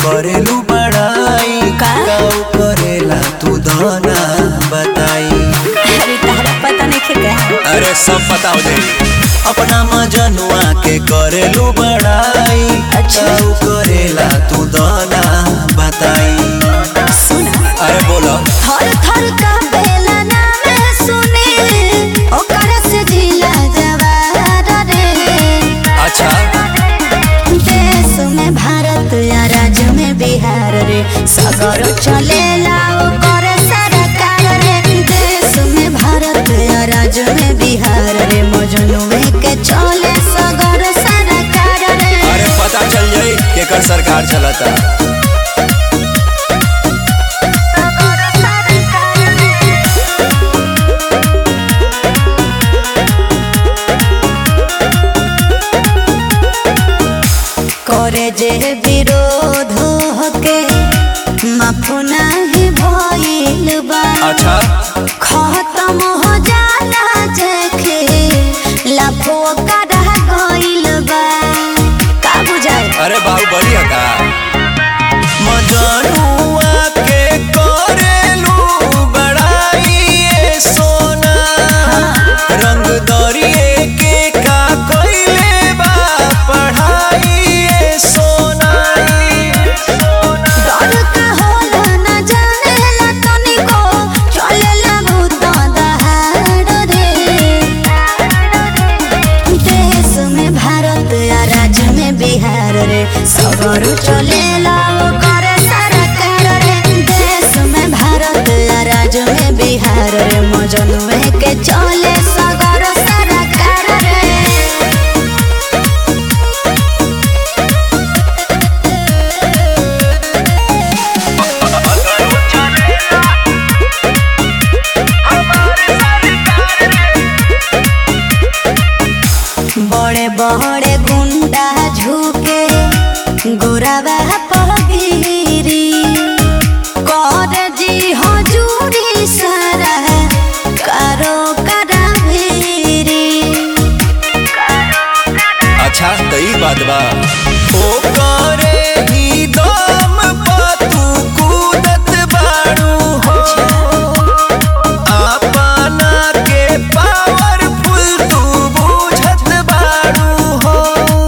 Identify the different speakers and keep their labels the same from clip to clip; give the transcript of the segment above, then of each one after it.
Speaker 1: करेलू बड़ाई
Speaker 2: का?
Speaker 1: काऊ करेला तू धना बताई
Speaker 2: अरे तारा पता नहीं क्या
Speaker 1: अरे सब पता हो जाई अपना मजनुआ के करेलू बड़ाई
Speaker 2: अच्छा।
Speaker 1: काऊ करेला तू धना बताई
Speaker 2: सुना
Speaker 1: अरे बोलो
Speaker 2: थर थर का बेला नाम सुने ओकर से जिला जवार रे
Speaker 1: अच्छा
Speaker 2: देश में भारत या राज्य में बिहार रे सगर चलेला ओकर सरकार रे देश में भारत या राज्य में बिहार रे मजनुए के चले सगर सरकार रे
Speaker 1: अरे पता चल जाई केकर सरकार चलता
Speaker 2: करे जे विरोध होके माफ नहीं भइल बा
Speaker 1: अच्छा
Speaker 2: खत्म हो जाला जेखे लाफो कड़ा गइल बा का बुझाए
Speaker 1: अरे बाहुबली है का मजनुआ के करेलू बड़ाई ये सोना रंग दरिए के का कइले बा पढ़ाई ये सोना
Speaker 2: डर का होला न जानेला तनिको चलेला भूत दहाड़ रे देश में भारत या राज्य में बिहार रे सगर चलेला ओकर सरकार रे देश में भारत या राज्य में बिहार रे मजनुए के चले सगर सरकार रे बड़े बड़े गुंडा झुके गोरावा पगिरी कर जी हजूरी सारा कारो करा भेरी
Speaker 1: अच्छा तो ई बात बा ओ करे ही दम पा तू कूदत बाड़ू हो अपना के पावरफुल तू बुझत बाड़ू हो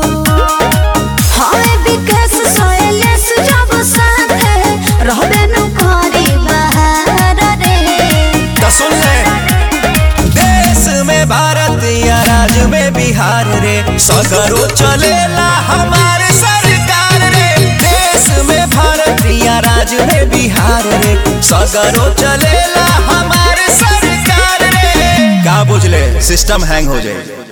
Speaker 2: हाय विकास सोयलेस जब साथे रहबे नु करी बहार रे
Speaker 1: तो सुन ले देश में भारत या राज्य में बिहार रे सगरो चलेला हमारे सरकार रे देश में भारत या राज्य में बिहार रे सगरो चलेला हमारे सरकार रे का बुझले सिस्टम हैंग हो जाए